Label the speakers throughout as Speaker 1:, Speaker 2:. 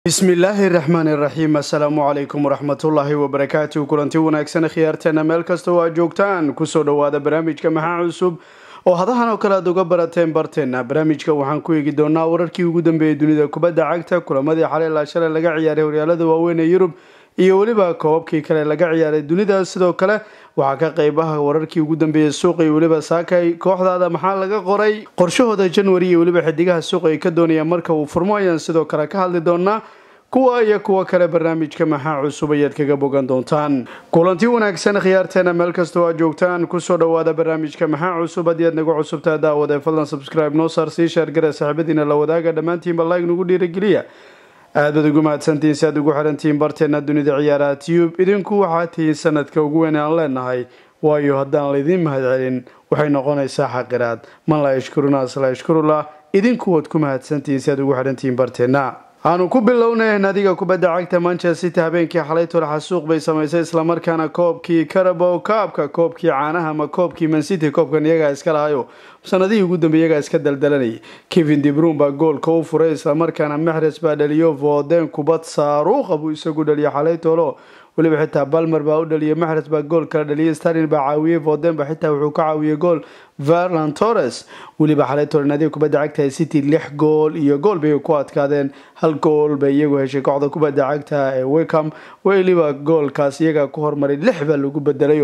Speaker 1: bismillaahi raxmaani raxiim assalaamu calaykum waraxmatullaahi wabarakaatu kulanti wanaagsan khiyaarteena meel kasta oo aad joogtaan kusoo dhowaada barnaamijka maxaa cusub oo hadahan oo kale aad uga barateen barteena barnaamijka waxaan ku eegi doonaa wararkii ugu dambeeyay dunida kubadda cagta kulamadii xalay ilaa shalay laga ciyaaray horyaalada waaweyn ee yurub iyo weliba koobabkii kale laga ciyaaray dunida sidoo kale waxaa ka qeybaha wararkii ugu dambeeyay suuqa iyo weliba saakay kooxdaada maxaa laga qoray qorshahooda january iyo weliba xidigaha suuqa ay ka doonayaan marka uu furmo ayaan sidoo kale ka hadli doonaa kuwa iyo kuwo kale barnaamijka maxaa cusub ayaad kaga bogan doontaan kulanti wanaagsan khiyaarteena meel kastoo aad joogtaan kusoo dhowaada barnaamijka maxaa cusub haddii aad nagu cusubtaa daawade fadlan subscribe noo saar sii sheergare saaxiibadiina la wadaaga dhammaantiinba like nagu dhiirageliya aad baad ugu mahadsantihiin si aad ugu xirantihiin barteena dunida ciyaaraha tube idinku waxaa tihiin sanadka ugu weyn aan leenahay waayo haddaan laydin mahadcelin waxay noqonaysaa xaqiraad man laa yashkurunaas laa yashkurullah idinku waad ku mahadsantihiin si aad ugu xirantihiin barteena aanu ku bilownay naadiga kubadda cagta manchester city habeenkii xalay tolaxa suuq bay samaysay islamarkaana koobkii carabow kaabka koobkii caanaha ama koobkii mancity koobkan iyagaa iska lahayo sanadihii ugu dambe iyagaa iska daldalanayay kevin dibruun baa goolka u furay islamarkaana maxres baa dhaliyo voden kubad saaruuqa buu isagu dhaliyo xalay tolo weliba xitaa balmer baa u dhaliyay maxres baa gool kala dhaliyay starlin baa caawiyey voden ba xitaa wuxuu ka caawiyey gool verlan torres weliba xalay tolo naadiga kubadda cagta city lix gool iyo gool bay ku adkaadeen hal gool bay iyagu heshay kooxda kubadda cagta ee wickham weliba goolkaas iyagaa ku hormaray lix baa lagu bedelayo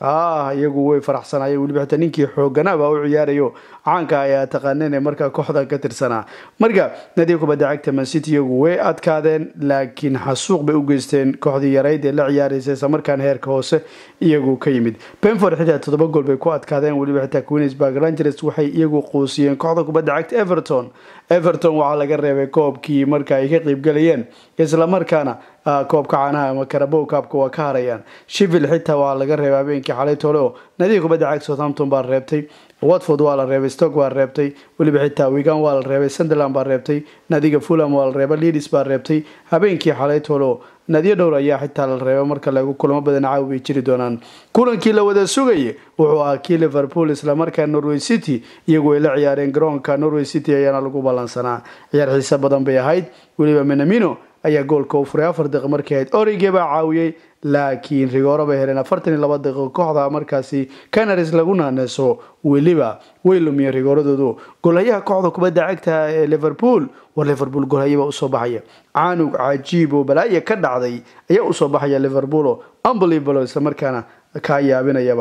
Speaker 1: ah iyagu way faraxsanayeen weliba xitaa ninkii xooganaa baa u ciyaarayo caanka ayaa taqaaneen ee markaa kooxda ka tirsanaa marka naadiga kubadda cagta mancity iyagu way adkaadeen laakiin xasuuq bay u geysteen kooxdii yarayd ee la ciyaaraysa islamarkaana heerka hoose iyagu ka yimid benford xitaa toddoba gool bay ku adkaadeen weliba xitaa queensburg rangers waxay iyagu quusiyeen kooxda kubadda cagta everton everton waxaa laga reebay koobkii marka ay ka qeybgalayeen islamarkaana koobka caanaha ama karabow kaabka waa ka harayaan shivil xitaa waa laga reebay habeenkii xalay tole oo nadiga kubadda cagta southampton baa reebtay watford waa la reebay stock baa reebtay weliba xitaa wigan waa la reebay sunderland baa reebtay nadiga fulham waa la reebay leadis baa reebtay habeenkii xalay tole oo nadiyo dhowr ayaa xitaa la reebo marka lagu kulamo badan caawi bay jiri doonaan kulankii la wada sugayay wuxuu ahaa kii liverpool islamarkaa norway city iyagu ay la ciyaareen garoonka norway city ayaana lagu ballansanaa ciyaar xiise badan bay ahayd weliba menamino ayaa goolka u furay afar daqiiq markii ahayd orige baa caawiyey laakiin rigooro bay heleen afartan iyo laba daqiiqo kooxda markaasi canaris lagu naaneeso weliba way lumiyeen rigooradoodu golhayaha kooxda kubadda cagta ee liverpool war liverpool golhayaba usoo baxaya caanug cajiib oo balaaya ka dhacday ayaa usoo baxaya liverpool oo unbelievable islamarkaana kaa yaabinayaba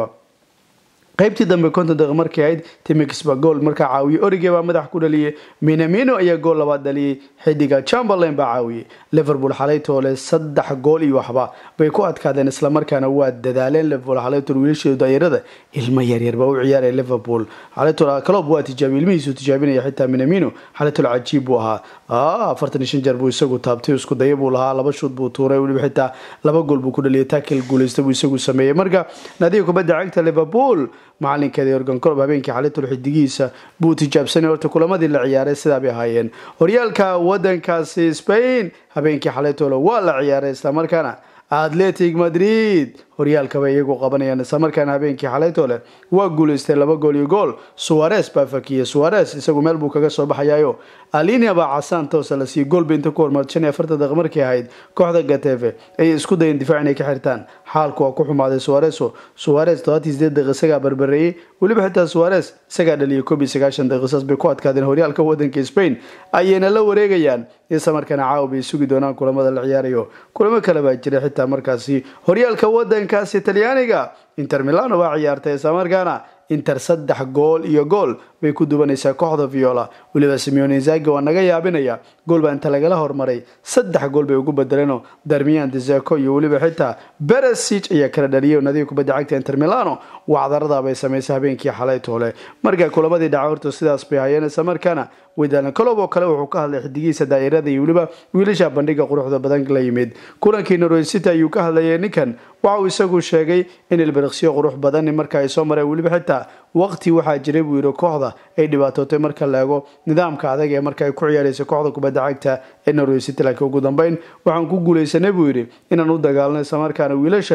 Speaker 1: qaybtii dambe konton daqiiq markay ahayd timix baa gool markaa caawiyey orige baa madax ku dhaliyey minamino ayaa gool labaad dhaliyey xidiga chamberlain baa caawiyey liverpool xalaytoole saddex gool iyo waxba bay ku adkaadeen islamarkaana waa dadaaleen liverpool xalaytool wiilasheedu daayarada ilmo yaryar baa u ciyaaraya liverpool xalaytool calob waa tijaabiy ilmihiisu tijaabinaya xitaa minamino xalaytool cajiib buu ahaa afartan iyo shan jeer buu isagu taabtay isku daya buu lahaa laba shuud buu tuuray weliba xitaa laba gool buu ku dhaliyay taakil guuleysta buu isagu sameeyey marka naadiga kubadda cagta liverpool macalinkeeda yorgan colob habeenkii xalitol xidigiisa buu tijaabsanay horta kulamadii la ciyaaray sidaa bay ahaayeen horyaalka wadankaasi spain habeenkii xalitolo waa la ciyaaray islamarkaana atletic madrid horyaalkabay iyagu qabanayaan islamarkaana habeenkii xalaytole waa guuleystay laba gool iyo gool suares baa fakiyey suares isagu meel buu kaga soo baxayayo alinia baa casaan toosa la siiyey goolba inta ku hormar shan iyo afartan daqiiq markay ahayd kooxda gatefe ayay isku dayeen difaac inay ka xirtaan xaalku waa ku xumaaday suareso suares todobatii sideed daqiiq isagaa barbareeyey weliba xitaa suares isagaa dhaliyay koob iyo sagaashan daqiiqsaas bay ku adkaadeen horyaalka wadanka spain ayayna la wareegayaan islamarkaana caawa bay sugi doonaan kulamada la ciyaarayo kulamo kale baa jira xitaa markaasi horyaalka wadankaasi talyaaniga inter milano baa ciyaartay islamarkaana inter saddex gool iyo gool bay ku dubanaysaa kooxda viola weliba simeone inzagi waa naga yaabinaya gool baa inta lagala hormaray saddex gool bay ugu bedeleenoo darmiyan deseko iyo weliba xitaa beresic ayaa kala dhaliyay nadiga kubadda cagta inter milano wacdarada bay samaysay habeenkii xalay toole marka kulamadii dhaca horta sidaas bay hayeen islamarkaana wedaalan colob oo kale wuxuu ka hadlay xidigiisa daa'irada iyo weliba wiilasha bandhiga quruxda badan la yimid kulankii norway city ayuu ka hadlayay ninkan waxa uu isagu sheegay in ilbiriqsiyo qurux badan marka ay soo mareen weliba xitaa waqti waxaa jiray buu yidhi kooxda ay dhibaatootay marka la eego nidaamka adag ee marka ay ku ciyaaraysa kooxda kubadda cagta ee norway city laakiin ugu dambeyn waxaan ku guuleysanay buu yidhi inaan u dagaalno islamarkaana wiilashan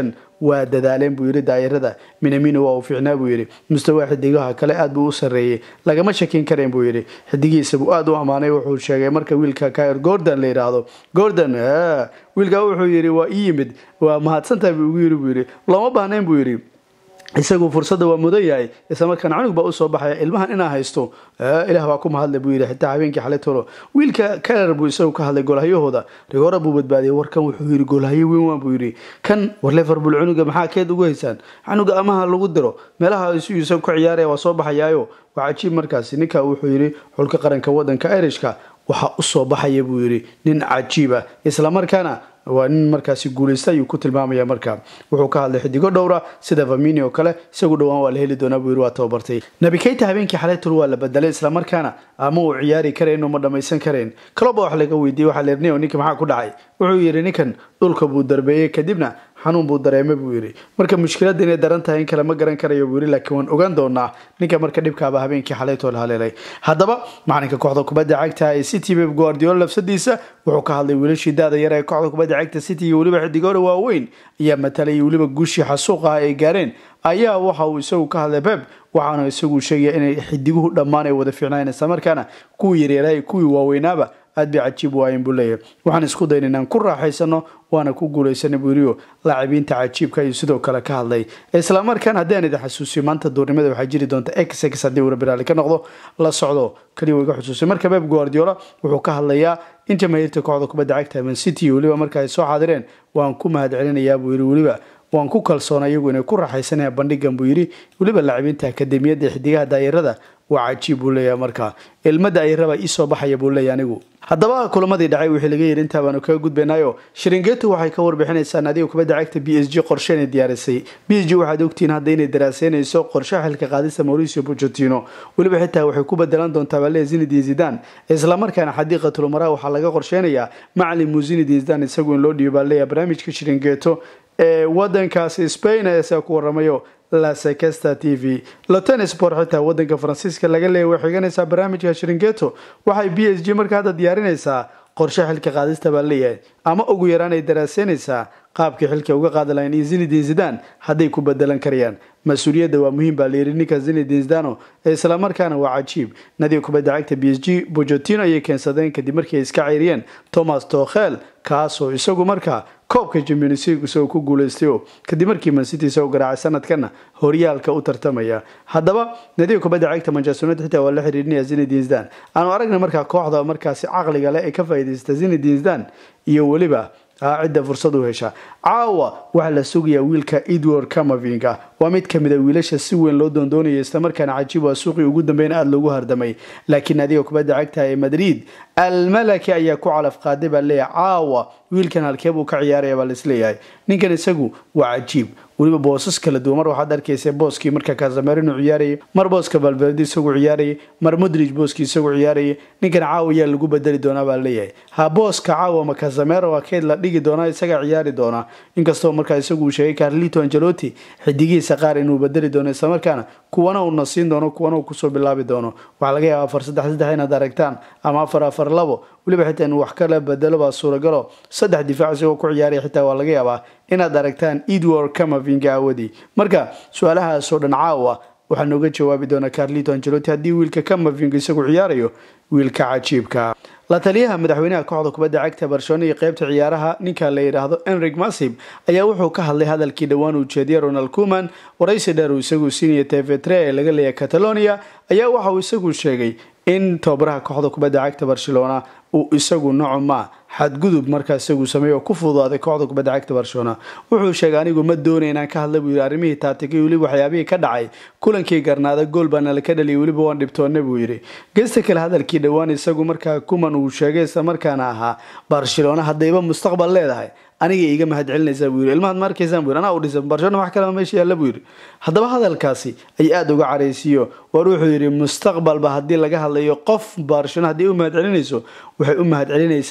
Speaker 1: waa dadaaleen buu yidhi daayarada minamino waa uu fiicnaa buu yidhi mustawaa xidigaha kale aad buu u sarreeyey lagama shakin kareen buu yidhi xidigiisa buu aada u ammaanay wuxuu sheegay marka wiilka kair gordon la yidhaahdo gordon wiilkaa wuxuu yidhi waa ii yimid waa mahadsantahay buu ugu yidhi buu yidhi looma baahnayn buu yidhi isagu fursadda waa mudan yahay isla markaana cunug baa usoo baxaya ilmahan inaa haysto ilaah baa ku mahadle buu yidhi xitaa habeenkii xalay tolo wiilka kaler buu isagu ka hadlay golhahyahooda rigoora buu badbaadiyay warkan wuxuu yidhi golhayo weyn waan buu yidhi kan war liverpool cunuga maxaa keed ugu haysaan cunuga amaha lagu diro meelaha isu isagu ka ciyaaraya waa soo baxayaayo waa cajiib markaasi ninka wuxuu yidhi xulka qaranka wadanka irishka waxaa usoo baxaya buu yidhi nin cajiiba islamarkaana waa nin markaasi guulaysta ayuu ku tilmaamaya marka wuxuu ka hadlay xidigo dhowra sida famini oo kale isagu dhowaan waa la heli doonaa buu yidhi waa tababartay nabi keyta habeenkii xalaytul waa la bedelay islamarkaana ama uu ciyaari karayn uma dhammaysan karayn kaloba wax laga weydiiyey waxaa leernio ninka maxaa ku dhacay wuxuu yidhi ninkan dhulka buu darbeeyey kadibna xanuun buu dareemay buu yidhi marka mushkiladda inay daran tahay in kale ma garan karayo buu yidhi laakiin waan ogaan doonaa ninka marka dhibkaaba habeenkii xalaytool haleelay haddaba macalinka kooxda kubadda cagta ee city beb guardiola lafsadiisa wuxuu ka hadlay wiilashii daada yar ee kooxda kubadda cagta city iyo weliba xidigoora waaweyn ayaa matalay iyo weliba guushii xasuuq ah ay gaareen ayaa waxa uu isagu ka hadlay beb waxaana isagu sheegaya inay xidiguhu dhammaan ay wada fiicnayn islamarkaana kuwii yaryaraha iyo kuwii waaweynaaba aad bay cajiib waayen buu leeyahay waxaan isku dayn inaan ku raaxaysano waana ku guulaysana buuriyo laacibiinta cajiibka ayuu sidoo kale ka hadlay islamarkaan haddii aan idin xasuusiyo maanta duurnimada waxaa jiri doonta x x haddii uu rabiraali ka noqdo la socdo kaliya uu iga xusuusay marka beb guardiola wuxuu ka hadlayaa in jamaahiirta kooxda kubadda cagta man city iyo weliba marka ay soo xaadireen waan ku mahad celinayaa buu yidhi weliba waan ku kalsoona iyagu inay ku raaxaysanayaan bandhigan buu yidhi weliba laacibiinta akademiyadda xidigaha daayarada waa cajiib buu leeyahay marka ilmada ayaraba iisoo baxaya buu leeyahy anigu haddaba kulamadii dhacay wixii laga yidhi intaa baanu kaga gudbaynayo shiringeetu waxay ka warbixinaysaa naadiga kubadda cagta b s g qorshe inay diyaarisay b s g waxaad ogtihiin hadda inay daraaseynayso qorshaha xilka qaadista mauricio pochettino weliba xitaa waxay ku bedelan doontaa balee zinedin zidan islamarkaana xadiiqatulumara waxaa laga qorsheynayaa macalin muzinedin zidan isagu in loo dhiibo baa leeyahay barnaamijka shiringeeto ee wadankaasi spain ayaa ku waramayo la sekesta t v loten sport xitaa wadanka faransiiska laga leeyay way xiganaysaa barnaamijka shiringeto waxay b s g marka hadda diyaarinaysaa qorshe xilka qaadista baa leeyahay ama ugu yaraan ay daraaseynaysaa qaabkii xilka uga qaadi lahayn iyo zinedin zidan hadday ku bedelan karayaan mas-uuliyadda waa muhiim baa layidhi ninka zinedin zidano ee islamarkaana waa cajiib nadiga kubadda cagta b s g bojotino ayay keensadeen kadib markii ay iska ceyriyeen thomas tokhel kaasoo isagu markaa koobka champions league isagoo ku guulaystayo kadib markii mancity isagoo garaacay sanadkana horyaalka u tartamaya haddaba nadiga kubadda cagta manchester united xitaa waa la xiriirinaya zinedin zidan aanu aragna markaa kooxda markaasi caqliga leh ee ka faa'iidaysta zinedin zidan iyo weliba cidda fursad u hesha caawa waxaa la sugayaa wiilka edward camavinga waa mid kamid a wiilasha si weyn loo doondoonaya islamarkaana cajiib waa suuqii ugu dambeyn aada loogu hardamay laakiin adiga kubadda cagta ee madrid almalaki ayaa ku calaf qaaday baa leeyahay caawa wiilkan halkee buu ka ciyaaraya baa laisleeyahay ninkan isagu waa cajiib weliba boosas kala duwan mar waxaad arkaysa booskii marka kasamerino ciyaarayay mar booska valverde isagu ciyaarayay mar modrig booskii isagu ciyaarayay ninkan caawa ayaa lagu bedeli doonaa baa leeyahay ha booska caawa ma kasamero waa keyd la dhigi doonaa isagaa ciyaari doonaa inkastoo markaa isagu uu sheegay carlito angelotti xidigihiisa qaar inuu bedeli doono islamarkaana kuwana uuna siin doono kuwana uu kusoo bilaabi doono waxaa laga yaaba afar saddex saddex inaad aragtaan ama afar afar labo weliba xitaa inuu wax kala bedelo baa suuragalo saddex difaac isagoo ku ciyaaraya xitaa waa laga yaabaa inaad aragtaan edward camavinga awadii marka su-aalahaasoo dhan caawa waxaa nooga jawaabi doona carlito angelotti haddii wiilka camavinga isagu ciyaarayo wiilka cajiibka la taliyaha madaxweynaha kooxda kubadda cagta barcelona iyo qeybta ciyaaraha ninka la yidhaahdo enrig masib ayaa wuxuu ka hadlay hadalkii dhowaan uu jeediyay ronald kuman waraysi dheer uu isagu siinaya tv3 ee laga leeyahay catalonia ayaa waxa uu isagu sheegay in tababaraha kooxda kubadda cagta barcelona uu isagu nocoma xadgudub markaa isagu sameey oo ku fududaaday kooxda kubadda cagta barcelona wuxuu sheegay anigu ma doonay inaan ka hadla buu yidhi arrimihii taatigay weliba waxyaabihii ka dhacay kulankii garnaada gool baana laka dhaliyay weliba waan dhibtoonna buu yidhi gesta kale hadalkii dhowaan isagu markaa kuman uu sheegay isla markaana ahaa barcelona haddayba mustaqbal leedahay aniga iga mahad celinaysaa buu yidhi ilmahaad ma arkaysaan buu yidhi anaa u dhisan barcelona wax kalema meesha yaalla buu yidhi haddaba hadalkaasi ay aada uga caraysiiyo war wuxuu yidhi mustaqbalba haddii laga hadlayo qof barcelona haddii u mahad celinayso waxay u mahad celinaysaa golihii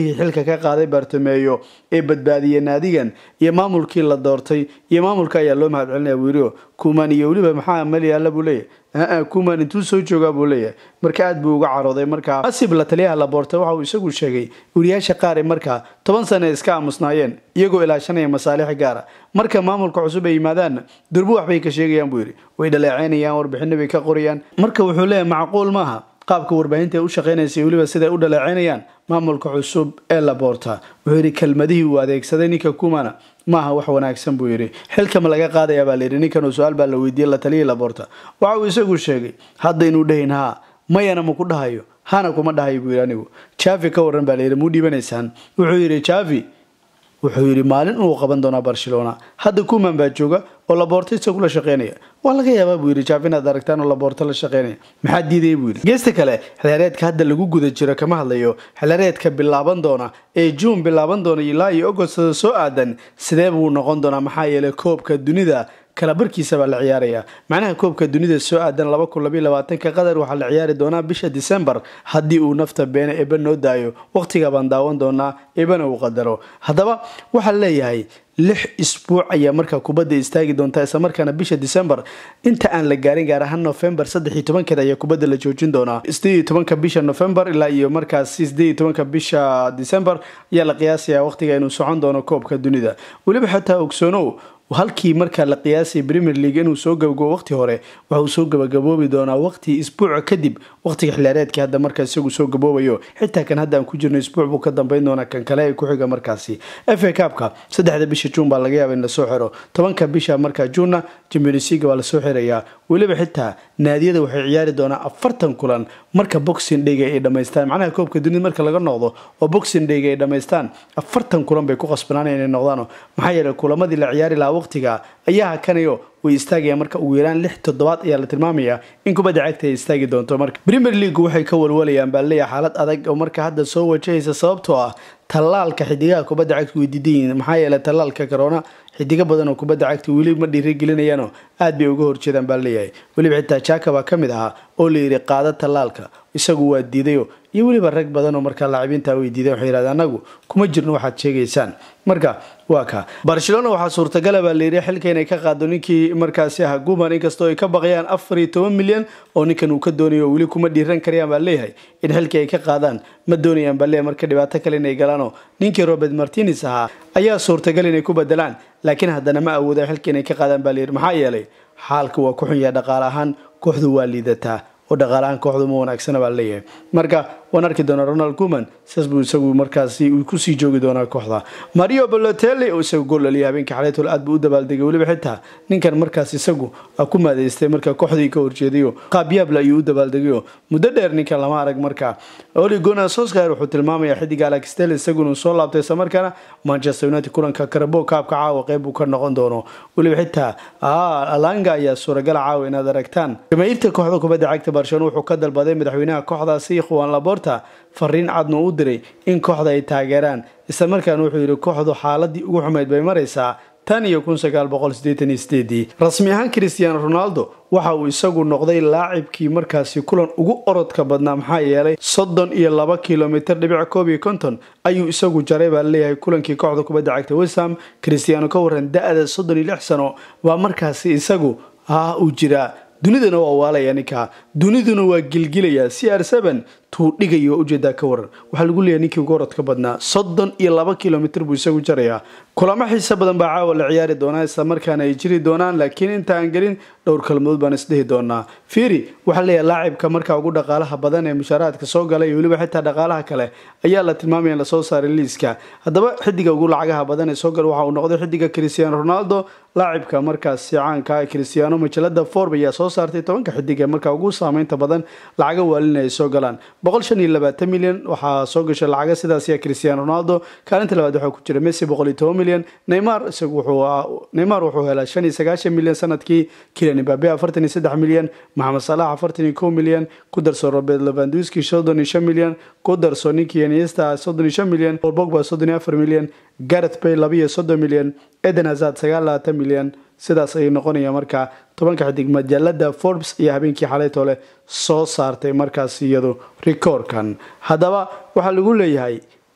Speaker 1: kooxihii xilka ka qaaday bartameeyo ee badbaadiyey naadigan iyo maamulkii la doortay iyo maamulka ayaa loo mahadcelinaya wirio kuman iyo weliba maxaa maliyaala buu leeyahay kuman intuu soo joogaa buu leeyahay marka aad buu uga carooday markaa asib la taliyaha laboorta waxa uu isagu sheegay wariyaasha qaar ee markaa toban sane iska aamusnaayeen iyagoo ilaashanaya masaalix gaara marka maamulka cusub ay yimaadaanna durbo waxbay ka sheegayaan buu yidhi way dhaleeceynayaan warbixino bay ka qorayaan marka wuxuu leeyahay macquul maaha qaabka warbaahinta ay u shaqaynaysa weliba siday u dhaleeceynayaan maamulka cusub ee laboorta wuxuu yidhi kelmadihii uu adeegsaday ninka kumana maaha wax wanaagsan buu yidhi xilkama laga qaadaya baa layidhi ninkan su-aal baa la weydiiyey la taliyay laboorta waxa uu isagu sheegay hadda inuu dhahayn haa mayana ma ku dhahayo hana kuma dhahayo buu yidhi anigu javi ka waran baa layidhi muu dhiibanaysaan wuxuu yidhi javi wuxuu yidhi maalin inuu qaban doonaa barcelona hadda kuman baa jooga oo laboorto isagu la shaqeynaya waa laga yaabaa buu yidhi jaaf inaad aragtaan oo laboorto la shaqeynaya maxaa diidaya buu yidhi geesta kale xilaareedka hadda lagu guda jiro kama hadlayo xilaareedka bilaaban doona ee juun bilaaban doona ilaa iyo ogostada soo aadan sidee buu noqon doonaa maxaa yeelay koobka dunida kala barkiisa baa la ciyaaraya macnaha koobka dunida soo aadan laba kun labaiy labaatanka qatar waxaa la ciyaari doonaa bisha december haddii uu nafta beene eba noo daayo waqtiga baan daawan doonaa ebana uu qadaro haddaba waxaa leeyahay lix isbuuc ayaa markaa kubadda istaagi doontaa isla markaana bisha december inta aan la gaarin gaar ahaan november saddex iyo tobankeed ayaa kubadda la joojin doonaa sideed iyo tobanka bisha november ilaa iyo markaasi sideed iyo tobanka bisha december ayaa la qiyaasayaa waqtiga inuu socon doono koobka dunida weliba xataa ogsoonow halkii markaa la qiyaasay premier league inuu soo gabagabo waqti hore waxa uu soo gabagaboobi doonaa waqti isbuuca kadib waqtiga xilaareedkii hadda markaa isagu soo gaboobayo xitaa kan hadda aan ku jirno isbuuc buu ka dambeyn doonaa kan kale ee ku xiga markaasi f a cabka saddexda bisha juun baa laga yaaba in lasoo xiro tobanka bisha markaa juunna champions league baa lasoo xirayaa weliba xitaa naadiyada waxay ciyaari doonaa afartan kulan marka boxing dhayga ay dhammaystaan macnaha koobka dunida marka laga noqdo oo boxing dhayga ay dhammaystaan afartan kulan bay ku qasbanaanaya inay noqdaan maxaa yeelay kulamadii la ciyaari lahaa waqtiga ayaa hakanayo way istaagayaan marka ugu yaraan lix toddobaad ayaa la tilmaamayaa in kubadda cagta ay istaagi doonto marka premier league waxay ka walwalayaan baa leeyahay xaalad adag oo marka hadda soo wajahaysa sababtoo ah tallaalka xidigaha kubadda cagta way diidan yihiin maxaa yeelay tallaalka corona xidigo badan oo kubadda cagta weli ma dhiirigelinayaanoo aad bay uga horjeedaan baa leeyahay weliba xitaa jaka baa ka mid ahaa oo la yidhi qaada tallaalka isagu waa diidayo iyo weliba rag badan oo markaa laacibiinta way diideen waxay yidhahdeen anagu kuma jirno waxaad sheegaysaan marka waa ka barcelona waxaa suurtagala baa layidhi xilka inay ka qaado ninkii markaasi ahaa guman inkastoo ay ka baqayaan afar iyo toban milyan oo ninkan uu ka doonayo weli kuma dhiiran karayaan baa leeyahay in xilkii ay ka qaadaan ma doonayaan baa leeyahay marka dhibaato kale inay galaanoo ninkii robert martines ahaa ayaa suurtagal inay ku bedelaan laakiin haddana ma awooda xilka inay ka qaadaan baa layidhi maxaa yeelay xaalka waa ku xun yahay dhaqaale ahaan kooxdu waa liidataa oo dhaqaalahaan kooxdu ma wanaagsana baa leeyahay marka waan arki doonaa ronald kuman sidaas buu isagu markaasi uu kusii joogi doonaa kooxda mario balotelli oo isagu gool dhaliyay habeenkii xalaytol aad buu u dabaaldegay weliba xitaa ninkan markaas isagu ku maadeystay marka kooxdii ka horjeedayo qaabyaable ayuu u dabaaldegayo muddo dheer ninkan lama arag marka oli gona soskar wuxuu tilmaamayaa xidiga alex tel isaguna soo laabtay isla markaana manchester united kulanka karabo kaabka caawa qeyb uu ka noqon doono weliba xitaa alanga ayaa suuragala caawa inaad aragtaan jamaahiirta kooxda kubadda cagta barcelona wuxuu ka dalbaday madaxweynaha kooxdaasi ikhwan laborta fariin cadna u diray in kooxda ay taageeraan isla markaana wuxuu yidhi kooxdu xaaladii ugu xumayd bay maraysaa tan iyo kun sagaal boqol sideetan iyo sideedii rasmi ahaan cristiano ronaldo waxa uu isagu noqday laacibkii markaasi kulan ugu orodka badnaa maxaa yeelay soddon iyo laba kilomitr dhibic koob iyo konton ayuu isagu jaray baa leeyahay kulankii kooxda kubadda cagta westham cristiano ka waran da-da soddon iyo lix sano waa markaasi isagu ah uu jiraa dunidana waa waalaya ninkaa duniduna waa gilgilaya c r n tuu dhigayo ujeedaa ka waran waxaa lagu leeyahay ninkii ugu orodka badnaa soddon iyo laba kilomitr buu isagu jarayaa kulamo xiise badan baa caawa la ciyaari doonaa isla markaana ay jiri doonaan laakiin inta aan gelin dhowr kalmadood baan isdhihi doonaa fiiri waxaa leeyahay laacibka markaa ugu dhaqaalaha badan ee mushaaraadka soo gala iyo weliba xitaa dhaqaalaha kale ayaa la tilmaamaya in lasoo saaray liiska haddaba xidiga ugu lacagaha badan ee soo gala waxa uu noqday xidiga cristiano ronaldo laacibka markaasi caanka cristiano majalada forb ayaa soo saartay tobanka xidig ee markaa ugu saameynta badan lacaga waalina ay soo galaan boqol shan iyo labaatan milyan waxaa soo gashay lacaga sidaasiya cristiano ronaldo kaalinta labaad waxaa ku jira messi boqol iyo toban milyan neymar isagu wuxuu neymar wuxuu helaa shan iyo sagaashan milyan sanadkii kilian imbabe afartan iyo saddex milyan maxamed salax afartan iyo kow milyan ku darso robert levanduski soddon iyo shan milyan ku darso ninkii iniesta soddon iyo shan milyan paul bogba soddon iyo afar milyan gareth bay laba iyo soddon milyan eden hazard sagaal labaatan milyan sidaas ayay noqonaya markaa tobanka xidig majaalada forbes iyo habeenkii xalaytole soo saartay markaas iyadu rikoorkan haddaba waxaa lagu leeyahay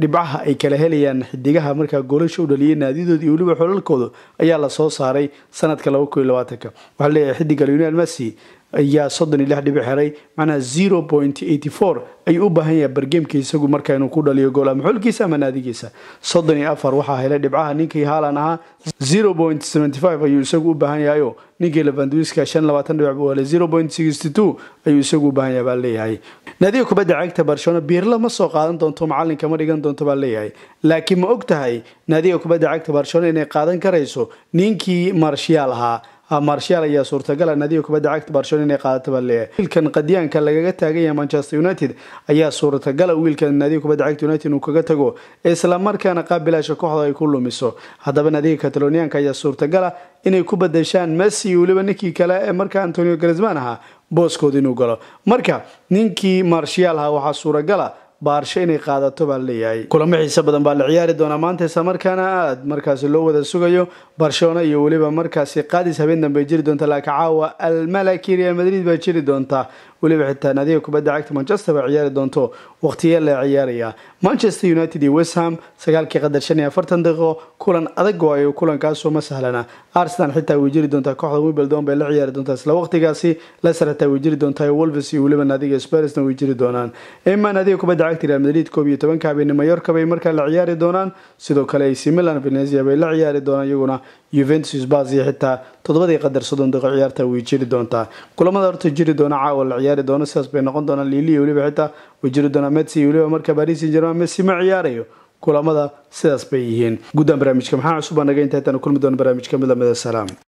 Speaker 1: dhibcaha ay kala helayaan xidigaha markaa goolasha u dhaliyay naadidooda iyo weliba xolalkooda ayaa lasoo saaray sanadka waxaa leeyahay xidiga lionel messi ayaa soddon iyo lix dhibic xeray macnaha zero point eighty four ayuu u baahan yahay bargeemka isagu markaa inuu ku dhaliyo gool ama xulkiisa ama naadigiisa soddon iyo afar waxaa helay dhibcaha ninkii haalan ahaa zero point seventy five ayuu isagu u baahan yahayo ninkii levanduiska shan labaatan dhibic buu helay zero point sixty two ayuu isagu u baahan yahay baa leeyahay naadiga kubadda cagta barcelona biirla ma soo qaadan doonto macalinka ma dhigan doonto baa leeyahay laakiin ma og tahay naadiga kubadda cagta barcelona inay qaadan karayso ninkii marshiyaal ahaa marshaal ayaa suurtagala naadiga kubadda cagta barcelona inay qaadato baa leeyahay wiilkan qadiyaanka lagaga taagan yahay manchester united ayaa suurtagala wiilkan naadiga kubadda cagta united inuu kaga tago islamarkaana qaabilaasha kooxda ay ku lumiso haddaba naadiga kataloniyaanka ayaa suurtagala inay ku badashaan messi iyo weliba ninkii kale ee markaa antonio grisman ahaa booskooda inuu galo marka ninkii marshaal ahaa waxaa suuragala baarsho inay qaadato baa leeyahay kulamo xiise badan baa la ciyaari doonaa maanta isla markaana aada markaasi loo wada sugayo barcelona iyo weliba markaasi qaadis habeen dambe jiri doonta laakiin caawa almalaki real madrid baa jiri doonta weliba xitaa naadiga kubadda cagta manchester baa ciyaari doonto waqtiya la ciyaaraya manchester united iyo westham sagaalkii qadar shan iyo afartan daqiiqo kulan adag oo ay kulankaasoo ma sahlana arsenal xitaa way jiri doontaa kooxda wimbledon bay la ciyaari doontaa isla waqtigaasi leicester xitaa way jiri doontaa wolves iyo weliba naadiga spursna way jiri doonaan ima naadiga kubadda cagta real madrid koob iyo tobanka habeenimo mayorka bay markaa la ciyaari doonaan sidoo kale ac milan venezia bay la ciyaari doonaan iyaguna juventus bas iyo xitaa toddobadii qadar soddon daqiiqo ciyaarta way jiri doontaa kulamada horta jiri doona caawa la ciyaari doono sidaas bay noqon doonaan lili iyo weliba xitaa way jiri doonaa messi iyo weliba marka paris saint germain messi ma ciyaarayo kulamada sidaas bay yihiin guddaan barnaamijka maxaa cusub baa naga inta intaan kulmi doona barnaamijka mid lamida salaam